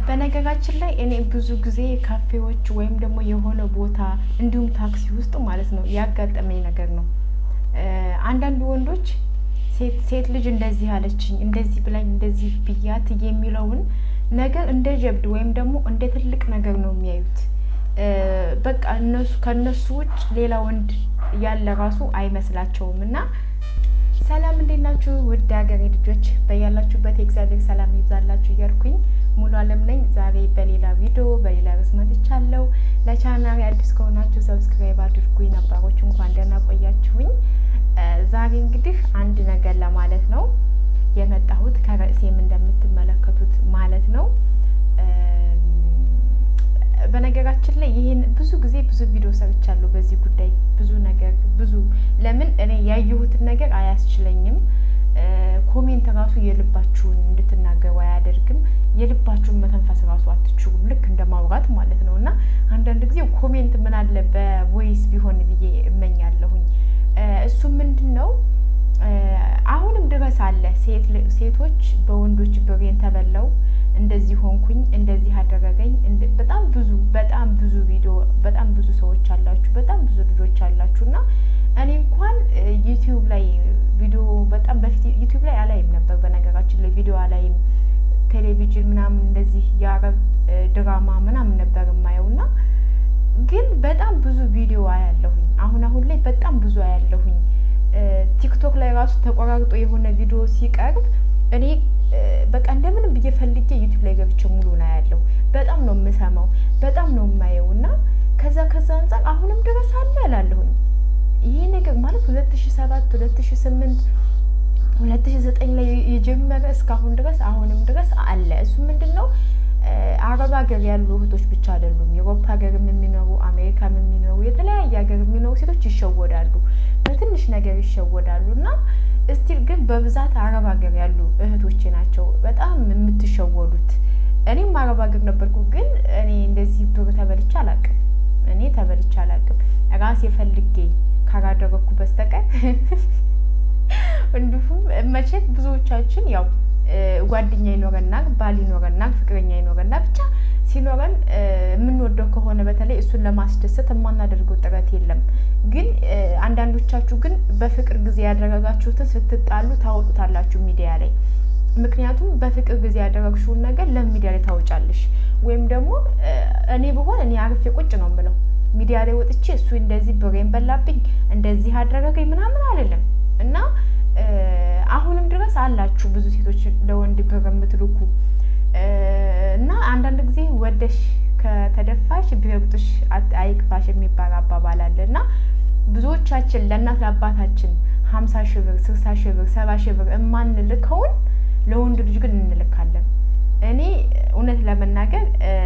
በነገራችን ላይ እኔ ብዙ ጊዜ ካፌዎች ወይም ደግሞ የሆነ ቦታ እንዲሁም ታክሲ ውስጥ ማለት ነው ያጋጠመኝ ነገር ነው። አንዳንድ ወንዶች ሴት ልጅ እንደዚህ አለችኝ፣ እንደዚህ ብላኝ፣ እንደዚህ ብያት የሚለውን ነገር እንደ ጀብድ ወይም ደግሞ እንደ ትልቅ ነገር ነው የሚያዩት። በቃ እነሱ ከእነሱ ውጭ ሌላ ወንድ ያለ ራሱ አይመስላቸውም። እና ሰላም እንዴት ናችሁ? ውድ ሀገሬ ልጆች በያላችሁበት የእግዚአብሔር ሰላም ይብዛላችሁ እያልኩኝ ሙሉ አለም ነኝ። ዛሬ በሌላ ቪዲዮ በሌላ ርዕስ መጥቻለሁ። ለቻናሌ አዲስ ከሆናችሁ ሰብስክራይብ አድርጉኝ፣ ነባሮች እንኳን ደህና ቆያችሁኝ። ዛሬ እንግዲህ አንድ ነገር ለማለት ነው የመጣሁት ከርዕሴም እንደምትመለከቱት ማለት ነው። በነገራችን ላይ ይህን ብዙ ጊዜ ብዙ ቪዲዮ ሰርቻለሁ በዚህ ጉዳይ ብዙ ነገር ብዙ ለምን እኔ ያየሁትን ነገር አያስችለኝም። ኮሜንት ራሱ የልባችሁን እንድትናገሩ አያደርግም። የልባችሁን መተንፈስ ራሱ አትችሉም፣ ልክ እንደ ማውራት ማለት ነው። እና አንዳንድ ጊዜ ኮሜንት ምን አለ በቮይስ ቢሆን ብዬ እመኛለሁኝ። እሱ ምንድን ነው አሁንም ድረስ አለ ሴቶች በወንዶች ብሬን ተበላው እንደዚህ ሆንኩኝ፣ እንደዚህ አደረገኝ። በጣም ብዙ በጣም ብዙ ቪዲዮ በጣም ብዙ ሰዎች አላችሁ፣ በጣም ብዙ ልጆች አላችሁ። እና እኔ እንኳን ዩቲዩብ ላይ ቪዲዮ በጣም በፊት ዩቲዩብ ላይ አላይም ነበር። በነገራችን ላይ ቪዲዮ አላይም፣ ቴሌቪዥን ምናምን እንደዚህ የአረብ ድራማ ምናምን ነበር የማየው እና ግን በጣም ብዙ ቪዲዮ አያለሁኝ። አሁን አሁን ላይ በጣም ብዙ አያለሁኝ። ቲክቶክ ላይ ራሱ ተቆራርጦ የሆነ ቪዲዮ ሲቀርብ እኔ በቃ እንደምንም ብዬ ፈልጌ ዩቲዩብ ላይ ገብቼ ሙሉ ነው ያለው። በጣም ነው የምሰማው፣ በጣም ነው የማየው እና ከዛ ከዛ አንጻር አሁንም ድረስ አለ እላለሁኝ። ይሄ ነገር ማለት ሁለት ሺ ሰባት ሁለት ሺ ስምንት ሁለት ሺ ዘጠኝ ላይ የጀመረ እስካሁን ድረስ አሁንም ድረስ አለ። እሱ ምንድን ነው አረብ ሀገር ያሉ እህቶች ብቻ አይደሉም። የአውሮፓ ሀገርም የሚኖሩ አሜሪካም የሚኖሩ የተለያየ ሀገር የሚኖሩ ሴቶች ይሸወዳሉ፣ በትንሽ ነገር ይሸወዳሉ እና እስቲል ግን በብዛት አረብ ሀገር ያሉ እህቶቼ ናቸው በጣም የምትሸወዱት። እኔም አረብ ሀገር ነበርኩ፣ ግን እኔ እንደዚህ ብር ተበልቼ አላቅም። እኔ ተበልቼ አላቅም ራሴ ፈልጌ ካላደረግኩ በስተቀር እንዲሁም መቼም ብዙዎቻችን ያው ጓደኛ ይኖረናል፣ ባል ይኖረናል፣ ፍቅረኛ ይኖረናል። ብቻ ሲኖረን የምንወደው ከሆነ በተለይ እሱን ለማስደሰት የማናደርገው ጥረት የለም። ግን አንዳንዶቻችሁ ግን በፍቅር ጊዜ ያደረጋችሁትን ስትጣሉ ታወጡታላችሁ ሚዲያ ላይ። ምክንያቱም በፍቅር ጊዜ ያደረግሽውን ነገር ለሚዲያ ላይ ታወጫለሽ። ወይም ደግሞ እኔ ብሆን እኔ አርፌ ቁጭ ነው የምለው ሚዲያ ላይ ወጥቼ እሱ እንደዚህ ብሬን በላብኝ እንደዚህ አደረገኝ ምናምን አይደለም እና አሁንም ድረስ አላችሁ ብዙ ሴቶች ለወንድ ብር የምትልኩ እና አንዳንድ ጊዜ ወደሽ ከተደፋሽ ቢረግጡሽ አይክፋሽ የሚባል አባባል አለ እና ብዙዎቻችን ለእናት ለአባታችን ሀምሳ ሺህ ብር ስልሳ ሺህ ብር ሰባ ሺህ ብር የማንልከውን ለወንድ ልጅ ግን እንልካለን። እኔ እውነት ለመናገር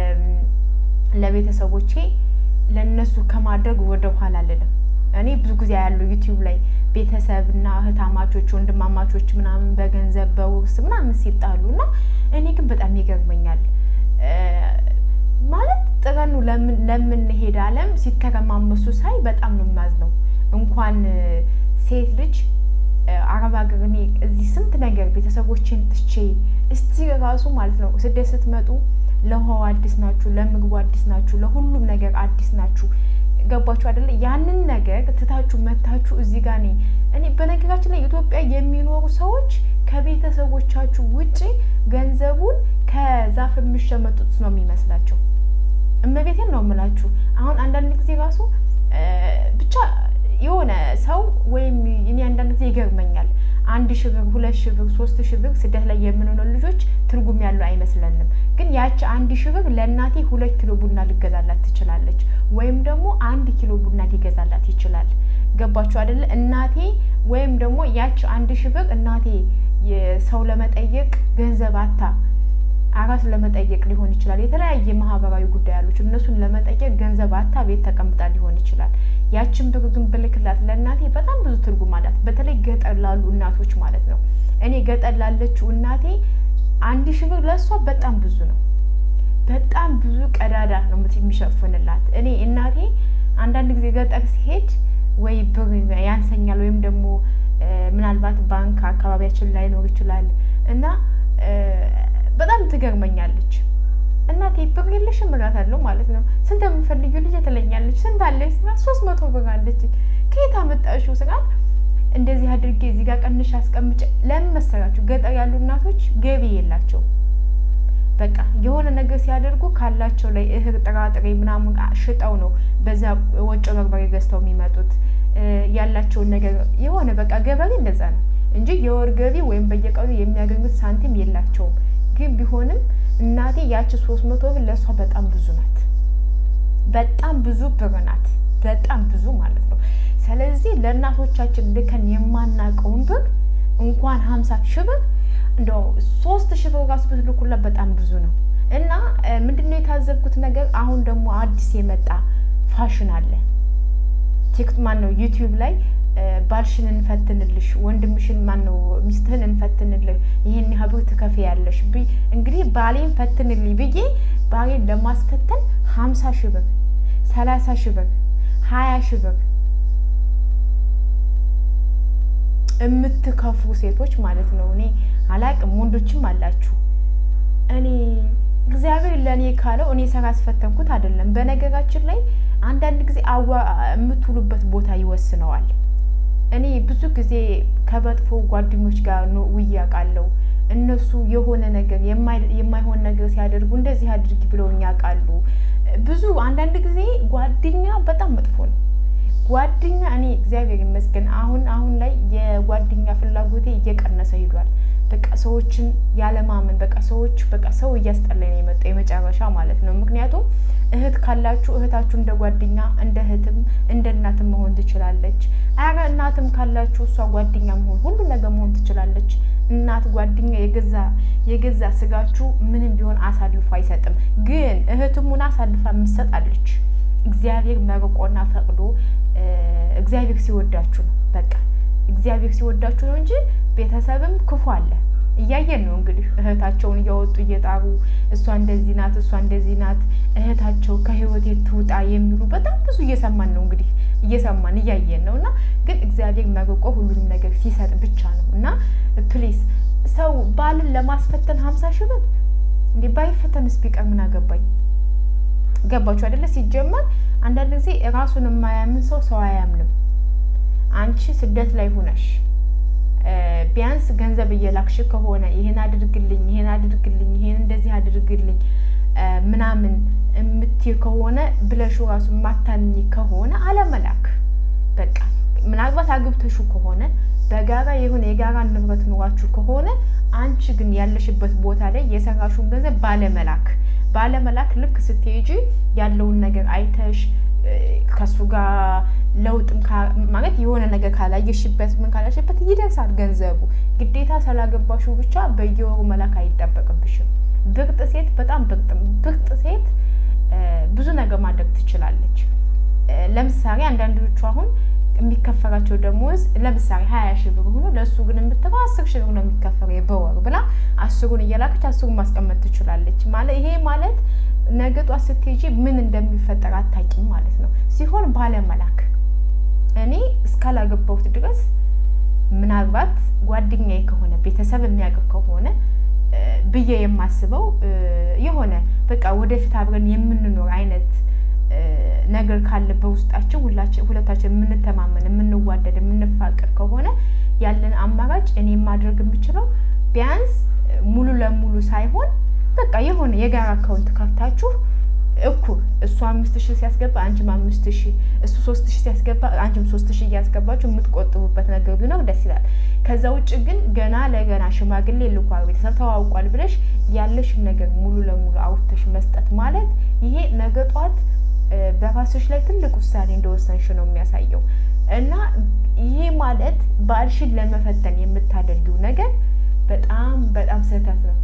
ለቤተሰቦቼ ለእነሱ ከማድረግ ወደ ኋላ አልልም። እኔ ብዙ ጊዜ ያለው ዩቲዩብ ላይ ቤተሰብና እህታማቾች ወንድማማቾች ምናምን በገንዘብ በውርስ ምናምን ሲጣሉ እና እኔ ግን በጣም ይገርመኛል። ማለት ጥረኑ ለምንሄድ አለም ሲተረማመሱ ሳይ በጣም ነው የማዝነው። እንኳን ሴት ልጅ አረብ ሀገር እኔ እዚህ ስንት ነገር ቤተሰቦችን ትቼ እስቲ ራሱ ማለት ነው ስደት ስትመጡ ለውሃው አዲስ ናችሁ፣ ለምግቡ አዲስ ናችሁ፣ ለሁሉም ነገር አዲስ ናችሁ። ገባችሁ አይደለ? ያንን ነገር ትታችሁ መታችሁ እዚህ ጋር እኔ እኔ በነገራችን ላይ ኢትዮጵያ የሚኖሩ ሰዎች ከቤተሰቦቻችሁ ውጪ ገንዘቡን ከዛፍ የሚሸመጡት ነው የሚመስላቸው። እመቤቴን ነው የምላችሁ። አሁን አንዳንድ ጊዜ ራሱ ብቻ የሆነ ሰው ወይም እኔ አንዳንድ ጊዜ ይገርመኛል። አንድ ሺህ ብር ሁለት ሺህ ብር ሶስት ሺህ ብር ስደት ላይ የምንሆነው ልጆች ትርጉም ያለው አይመስለንም። ግን ያቺ አንድ ሺህ ብር ለእናቴ ሁለት ኪሎ ቡና ልገዛላት ትችላለች፣ ወይም ደግሞ አንድ ኪሎ ቡና ሊገዛላት ይችላል። ገባችሁ አይደለ? እናቴ ወይም ደግሞ ያቺ አንድ ሺህ ብር እናቴ ሰው ለመጠየቅ ገንዘብ አታ አራስ ለመጠየቅ ሊሆን ይችላል። የተለያየ ማህበራዊ ጉዳይ ያሉች እነሱን ለመጠየቅ ገንዘብ አታ ቤት ተቀምጣ ሊሆን ይችላል። ያችን ብር ግን ብልክላት ለእናቴ በጣም ብዙ ትርጉም አላት። በተለይ ገጠር ላሉ እናቶች ማለት ነው። እኔ ገጠር ላለችው እናቴ አንድ ሺህ ብር ለእሷ በጣም ብዙ ነው። በጣም ብዙ ቀዳዳ ነው የሚሸፍንላት። እኔ እናቴ አንዳንድ ጊዜ ገጠር ሲሄድ ወይ ብር ያንሰኛል ወይም ደግሞ ምናልባት ባንክ አካባቢያችን ላይኖር ይችላል እና በጣም ትገርመኛለች። እናቴ ብር የለሽም እላታለሁ ማለት ነው። ስንት የምፈልጊው ልጅ ትለኛለች። ስንት አለች ስላት ሶስት መቶ ብር አለች። ከየት አመጣሽው ስላት እንደዚህ አድርጌ እዚህ ጋር ቀንሽ አስቀምጬ። ለምን መሰላችሁ? ገጠር ያሉ እናቶች ገቢ የላቸው። በቃ የሆነ ነገር ሲያደርጉ ካላቸው ላይ እህል፣ ጥራጥሬ ምናምን ሽጠው ነው በዛ ወጮ በርበሬ ገዝተው የሚመጡት ያላቸውን ነገር የሆነ በቃ ገበሬ እንደዛ ነው እንጂ የወር ገቢ ወይም በየቀኑ የሚያገኙት ሳንቲም የላቸውም። ግን ቢሆንም እናቴ ያቺ ሶስት መቶ ብር ለእሷ በጣም ብዙ ናት። በጣም ብዙ ብር ናት። በጣም ብዙ ማለት ነው። ስለዚህ ለእናቶቻችን ልከን የማናውቀውን ብር እንኳን ሀምሳ ሺህ ብር እንደው ሶስት ሺህ ብር ራሱ ብትልኩላት በጣም ብዙ ነው። እና ምንድነው የታዘብኩት ነገር አሁን ደግሞ አዲስ የመጣ ፋሽን አለ። ቲክት ማን ነው ዩቲዩብ ላይ ባልሽን እንፈትንልሽ፣ ወንድምሽን ማን ነው ሚስትህን እንፈትንልህ፣ ይህን ያህል ብር ትከፍያለሽ። እንግዲህ ባሌን ፈትንልኝ ብዬ ባሌን ለማስፈተን ሀምሳ ሺህ ብር፣ ሰላሳ ሺህ ብር፣ ሀያ ሺህ ብር የምትከፍሉ ሴቶች ማለት ነው። እኔ አላቅም፣ ወንዶችም አላችሁ። እኔ እግዚአብሔር ለእኔ ካለው እኔ ስራ አስፈተንኩት አይደለም። በነገራችን ላይ አንዳንድ ጊዜ አዋ የምትውሉበት ቦታ ይወስነዋል። እኔ ብዙ ጊዜ ከመጥፎ ጓደኞች ጋር ውዬ አውቃለሁ። እነሱ የሆነ ነገር የማይሆን ነገር ሲያደርጉ እንደዚህ አድርጊ ብለውኝ ያውቃሉ። ብዙ አንዳንድ ጊዜ ጓደኛ በጣም መጥፎ ነው። ጓደኛ እኔ እግዚአብሔር ይመስገን አሁን አሁን ላይ የጓደኛ ፍላጎቴ እየቀነሰ ሂዷል። በቃ ሰዎችን ያለማመን በቃ ሰዎች በቃ ሰው እያስጠላኝ ነው የመጣው የመጨረሻ ማለት ነው። ምክንያቱም እህት ካላችሁ እህታችሁ እንደ ጓደኛ እንደ እህትም እንደ እናትም መሆን ትችላለች። አረ እናትም ካላችሁ እሷ ጓደኛ መሆን ሁሉ ነገር መሆን ትችላለች። እናት ጓደኛ የገዛ የገዛ ስጋችሁ ምንም ቢሆን አሳልፎ አይሰጥም። ግን እህትም ሆና አሳልፋ የምትሰጣለች። እግዚአብሔር መርቆና ፈቅዶ እግዚአብሔር ሲወዳችሁ ነው። በቃ እግዚአብሔር ሲወዳችሁ ነው እንጂ ቤተሰብም ክፉ አለ። እያየን ነው እንግዲህ እህታቸውን እያወጡ እየጣሩ እሷ እንደዚህ ናት፣ እሷ እንደዚህ ናት፣ እህታቸው ከህይወቴ ትውጣ የሚሉ በጣም ብዙ እየሰማን ነው እንግዲህ እየሰማን እያየን ነው። እና ግን እግዚአብሔር መርቆ ሁሉንም ነገር ሲሰጥ ብቻ ነው እና ፕሊስ ሰው ባልን ለማስፈተን ሀምሳ ሺህ ብር እንዴ ባይፈተንስ ቢቀር ምን አገባኝ? ገባችሁ አይደለ? ሲጀመር አንዳንድ ጊዜ ራሱን የማያምን ሰው ሰው አያምንም። አንቺ ስደት ላይ ሁነሽ ቢያንስ ገንዘብ እየላክሽ ከሆነ ይሄን አድርግልኝ፣ ይሄን አድርግልኝ፣ ይሄን እንደዚህ አድርግልኝ ምናምን የምትይ ከሆነ ብለሹ ራሱ የማታምኝ ከሆነ አለመላክ በቃ ምናልባት አግብተሹ ከሆነ በጋራ የሆነ የጋራ ንብረት ኑሯችሁ ከሆነ አንቺ ግን ያለሽበት ቦታ ላይ የሰራሹን ገንዘብ ባለመላክ ባለመላክ ልክ ስትሄጂ ያለውን ነገር አይተሽ ከሱ ጋር ለውጥም ማለት የሆነ ነገር ካላየሽበት ምን ካላየሽበት ይደርሳል ገንዘቡ። ግዴታ ስላገባሹ ብቻ በየወሩ መላክ አይጠበቅብሽም። ብርጥ ሴት በጣም ብርጥ ብርጥ ሴት ብዙ ነገር ማድረግ ትችላለች። ለምሳሌ አንዳንዶቹ አሁን የሚከፈራቸው ደሞዝ ለምሳሌ ሀያ ሺህ ብር ሆኖ ለእሱ ግን የምትለው አስር ሺህ ብር ነው የሚከፈረው በወር ብላ አስሩን እየላከች አስሩን ማስቀመጥ ትችላለች። ማለት ይሄ ማለት ነገ ጧት ስትሄጂ ምን እንደሚፈጠር አታውቂም ማለት ነው። ሲሆን ባለመላክ እኔ እስካላገባሁት ድረስ ምናልባት ጓደኛዬ ከሆነ ቤተሰብ የሚያውቅ ከሆነ ብዬ የማስበው የሆነ በቃ ወደፊት አብረን የምንኖር አይነት ነገር ካለ በውስጣችን ሁለታችን የምንተማመን የምንዋደድ የምንፋቀር ከሆነ ያለን አማራጭ እኔ ማድረግ የምችለው ቢያንስ ሙሉ ለሙሉ ሳይሆን በቃ የሆነ የጋራ አካውንት ከፍታችሁ እኩል እሱ አምስት ሺህ ሲያስገባ አንቺም አምስት ሺህ እሱ ሶስት ሺህ ሲያስገባ አንቺም ሶስት ሺህ እያስገባችሁ የምትቆጥቡበት ነገር ቢኖር ደስ ይላል። ከዛ ውጭ ግን ገና ለገና ሽማግሌ ልኳል ቤተሰብ ተዋውቋል ብለሽ ያለሽን ነገር ሙሉ ለሙሉ አውጥተሽ መስጠት ማለት ይሄ ነገ ጧት በራስሽ ላይ ትልቅ ውሳኔ እንደወሰንሽ ነው የሚያሳየው። እና ይሄ ማለት ባልሽን ለመፈተን የምታደርጊው ነገር በጣም በጣም ስህተት ነው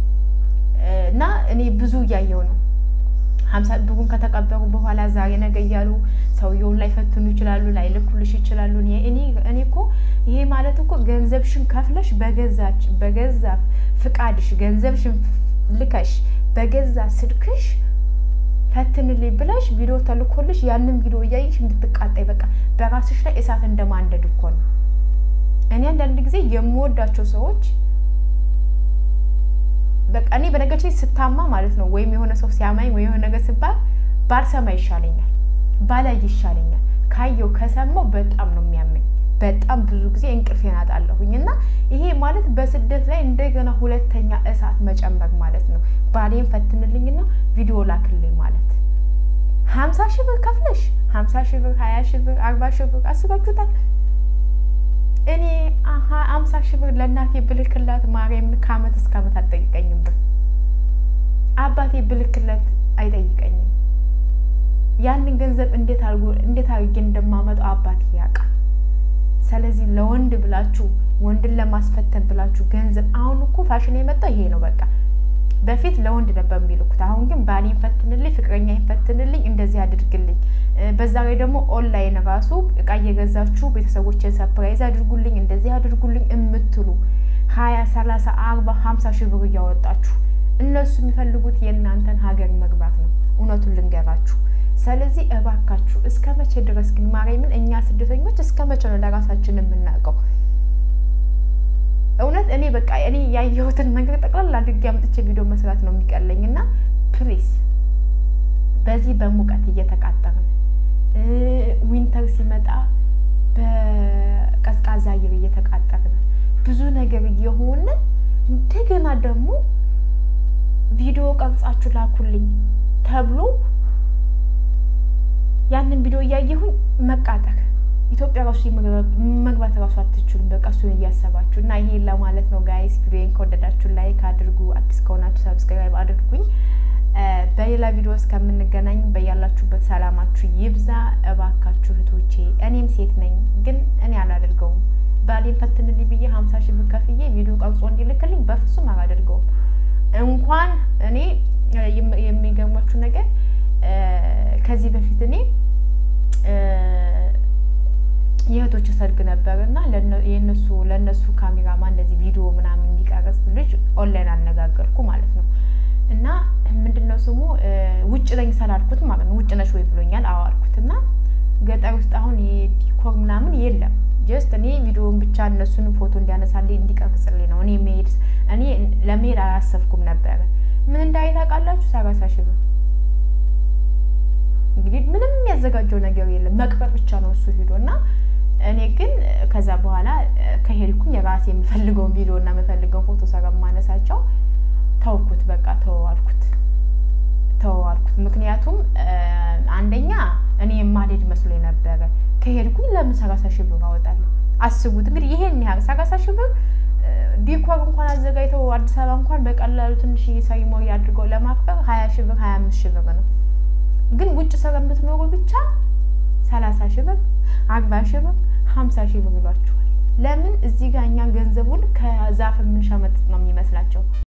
እና እኔ ብዙ እያየው ነው። ሀምሳ ብሩን ከተቀበሩ በኋላ ዛሬ ነገ እያሉ ሰውየውን ላይፈትኑ ይችላሉ፣ ላይልኩልሽ ይችላሉ። እኔ እኔ እኮ ይሄ ማለት እኮ ገንዘብሽን ከፍለሽ በገዛች በገዛ ፍቃድሽ ገንዘብሽን ልከሽ በገዛ ስልክሽ ፈትንልኝ ብለሽ ቪዲዮ ተልኮልሽ ያንን ቪዲዮ እያየሽ እንድትቃጣይ በቃ በራስሽ ላይ እሳት እንደማንደድ እኮ ነው። እኔ አንዳንድ ጊዜ የምወዳቸው ሰዎች በቃ እኔ በነገራችን ላይ ስታማ ማለት ነው ወይም የሆነ ሰው ሲያማኝ ወይ የሆነ ነገር ሲባል ባልሰማ ይሻለኛል፣ ባላይ ይሻለኛል። ካየው ከሰማው በጣም ነው የሚያመኝ። በጣም ብዙ ጊዜ እንቅልፌን አጣለሁኝ እና ይሄ ማለት በስደት ላይ እንደገና ሁለተኛ እሳት መጨመር ማለት ነው። ባሌን ፈትንልኝና ቪዲዮ ላክልኝ ማለት ሀምሳ ሺህ ብር ከፍለሽ ሀምሳ ሺህ ብር ሀያ ሺህ ብር አርባ ሺህ ብር አስባችሁታል? እኔ ሀምሳ ሺህ ብር ለእናቴ ብልክላት ማርያምን ከአመት እስከ አመት አትጠይቀኝም ብር አባቴ ብልክለት አይጠይቀኝም። ያንን ገንዘብ እንዴት አድርጎ እንዴት አድርጌ እንደማመጣው አባቴ ያውቃል። ስለዚህ ለወንድ ብላችሁ ወንድን ለማስፈተን ብላችሁ ገንዘብ አሁን እኮ ፋሽን የመጣው ይሄ ነው። በቃ በፊት ለወንድ ነበር የሚልኩት። አሁን ግን ባሌን ፈትንልኝ፣ ፍቅረኛዬን ፈትንልኝ፣ እንደዚህ አድርግልኝ። በዛ ላይ ደግሞ ኦንላይን ራሱ እቃ እየገዛችሁ ቤተሰቦችን ሰፕራይዝ አድርጉልኝ፣ እንደዚህ አድርጉልኝ የምትሉ ሀያ ሰላሳ አርባ ሀምሳ ሺህ ብር እያወጣችሁ እነሱ የሚፈልጉት የእናንተን ሀገር መግባት ነው። እውነቱን ልንገራችሁ። ስለዚህ እባካችሁ እስከ መቼ ድረስ ግን ማርያምን እኛ ስደተኞች እስከ መቼ ነው ለራሳችን የምናውቀው? እውነት እኔ በቃ እኔ ያየሁትን ነገር ጠቅላላ አድርጌ አምጥቼ ቪዲዮ መስራት ነው የሚቀለኝ እና ፕሊስ በዚህ በሙቀት እየተቃጠርን ዊንተር ሲመጣ በቀዝቃዛ አየር እየተቃጠርን ብዙ ነገር እየሆነ እንደገና ደግሞ ቪዲዮ ቀርጻችሁ ላኩልኝ ተብሎ ያንን ቪዲዮ እያየሁኝ መቃጠር ኢትዮጵያ ራሱ መግባት ራሱ አትችሉም። በቃ እሱን እያሰባችሁ እና ይሄን ለማለት ነው ጋይስ። ቪዲዮን ከወደዳችሁ ላይክ አድርጉ፣ አዲስ ከሆናችሁ ሰብስክራይብ አድርጉኝ። በሌላ ቪዲዮ እስከምንገናኝ በያላችሁበት ሰላማችሁ ይብዛ። እባካችሁ እህቶቼ፣ እኔም ሴት ነኝ፣ ግን እኔ አላደርገውም። ባሌን ፈትንልኝ ብዬ ሀምሳ ሺህ ብር ከፍዬ ቪዲዮ ቀርጾ እንዲልክልኝ በፍጹም አላደርገውም። እንኳን እኔ የሚገርማችሁ ነገር ከዚህ በፊት እኔ የእህቶች ሰርግ ነበር እና የነሱ ለእነሱ ካሜራማ እንደዚህ ቪዲዮ ምናምን የሚቀረጽ ልጅ ኦንላይን አነጋገርኩ ማለት ነው። እና ምንድን ነው ስሙ ውጭ ነኝ ስላልኩት ማለት ነው። ውጭ ነሽ ወይ ብሎኛል። አዎ አልኩት። እና ገጠር ውስጥ አሁን ዲኮር ምናምን የለም። ጀስት እኔ ቪዲዮውን ብቻ እነሱን ፎቶ እንዲያነሳልኝ እንዲቀርጽልኝ ነው። እኔ መሄድ እኔ ለመሄድ አላሰብኩም ነበረ። ምን እንዳይ ታውቃላችሁ? ሰላሳ ሺህ ብር እንግዲህ ምንም ያዘጋጀው ነገር የለም መቅበር ብቻ ነው እሱ ሄዶ እና እኔ ግን ከዛ በኋላ ከሄድኩኝ የራሴ የምፈልገውን ቪዲዮ እና የምፈልገውን ፎቶ ስለማነሳቸው ተውኩት። በቃ ተወዋልኩት ተወዋልኩት። ምክንያቱም አንደኛ እኔ የማልሄድ መስሎ ነበረ። ከሄድኩኝ ለምን ሰላሳ ሺህ ብር አወጣለሁ? አስቡት እንግዲህ ይሄን ያህል ሰላሳ ሺህ ብር ዲኮር እንኳን አዘጋጅተው አዲስ አበባ እንኳን በቀላሉ ትንሽ ሰሪሞኒ አድርገው ለማክበር ሀያ ሺህ ብር ሀያ አምስት ሺህ ብር ነው። ግን ውጭ ስር የምትኖሩ ብቻ ሰላሳ ሺህ ብር አርባ ሺህ ብር ሀምሳ ሺህ ብር ይሏችኋል። ለምን እዚህ ጋር እኛ ገንዘቡን ከዛፍ የምንሸመጥጥ ነው የሚመስላቸው።